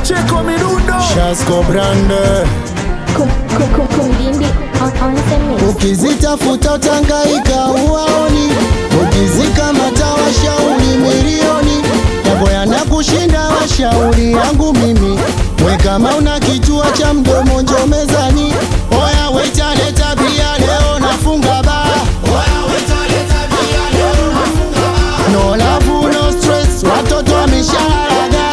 Pacheco Mirundo Shasko Brande Kum- kum- kum- Kumdindi on, on the mix. ukizitafuta utangaika uwaoni, ukizikamata washauri milioni yako yanakushinda washauri yangu mimi. We kama una kichwa cha mdomo njo mezani, oya waita leta bia leo nafunga baa. No love, no stress, watoto wameshalaga.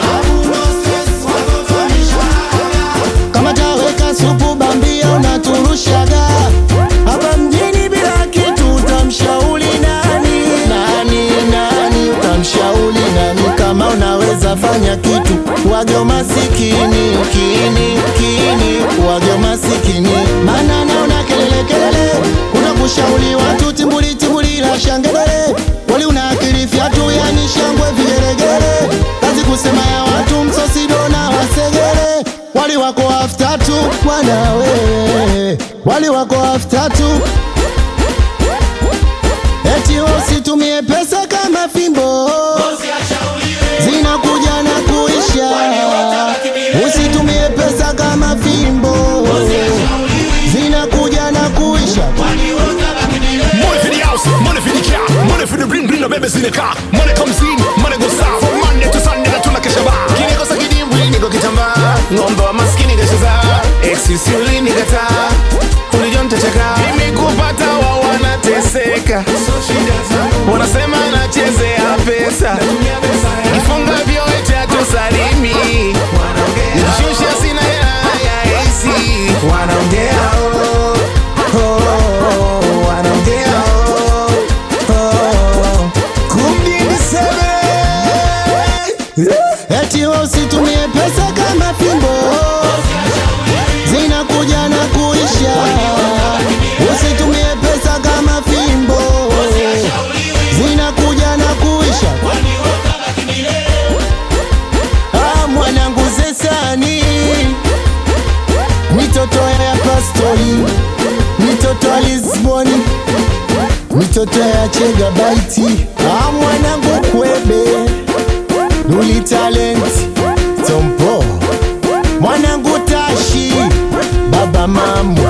Kama taweka supu bambia unaturushaga hapa mjini bila kitu, utamshauri nani? Nani nani, utamshauri nani? Kama unaweza fanya kitu, wage masikini kini kini, wage masikini, maana naona kelele kelele, kuna kushauri watu timbuli timbuli la shangedele, wali una akili fyatu, yani shangwe vigelegele, kazi kusema ya watu msosido na wasegele, wali wako after tu bwana wewe, wali wako after tu eti usitumie pesa kama fimbo zinakuja na kuisha. Usitumie pesa kama fimbo zinakuja na kuisha. Money for the house, money for the car Money for the bling bling, no babies in the car Money comes in, money goes out From Monday to Sunday na tunakesha bar kinikosa kidimbwi niko kitambaa ng'ombe wa maskini kacheza eksisi ulinikataa ulijo mtachaka imekupata wa wanateseka wanasema nachezea pesa kifunga vyote atusalimi nikishusha sina hela ya AC wanaongea oh, oh, wanaongea oh, oh. kumdini sebe Eti usitumie pesa kama fimbo zinakuja na kuisha. Usitumie pesa kama fimbo zinakuja na kuisha. Ah, mwanangu zesani mitoto ya pastori mitoto ya Lisboni mitoto ya Chegabaiti ah, mwanangu kwebe Luli talent Tompo Mwanangu Tashi Baba Mamu